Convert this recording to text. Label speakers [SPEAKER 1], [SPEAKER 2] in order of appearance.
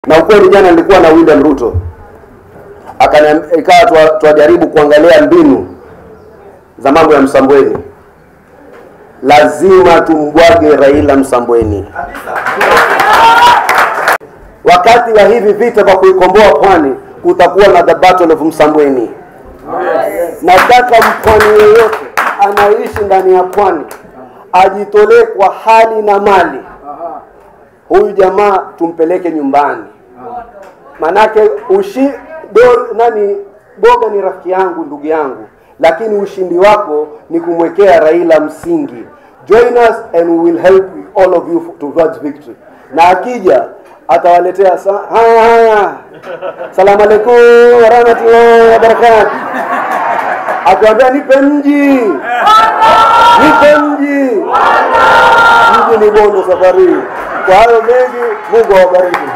[SPEAKER 1] na ukweli, jana nilikuwa na William Ruto akaniambia, ikawa twajaribu kuangalia mbinu za mambo ya Msambweni. Lazima tumbwage Raila Msambweni wakati wa hivi vita vya kuikomboa pwani, kutakuwa na the battle of Msambweni. Nataka mpwani yeyote anaishi ndani ya pwani ajitolee kwa hali na mali. Huyu jamaa tumpeleke nyumbani, manake ushi do, nani Boga ni rafiki yangu, ndugu yangu, lakini ushindi wako ni kumwekea Raila msingi. Join us and we will help all of you towards victory. Na akija atawaletea sa- haya haya, salamu alaikum warahmatullahi wabarakatuh, akiwambia nipe mji, nipe mji, mji ni Bondo safari hii. Kwa hayo mengi, Mungu awabariki.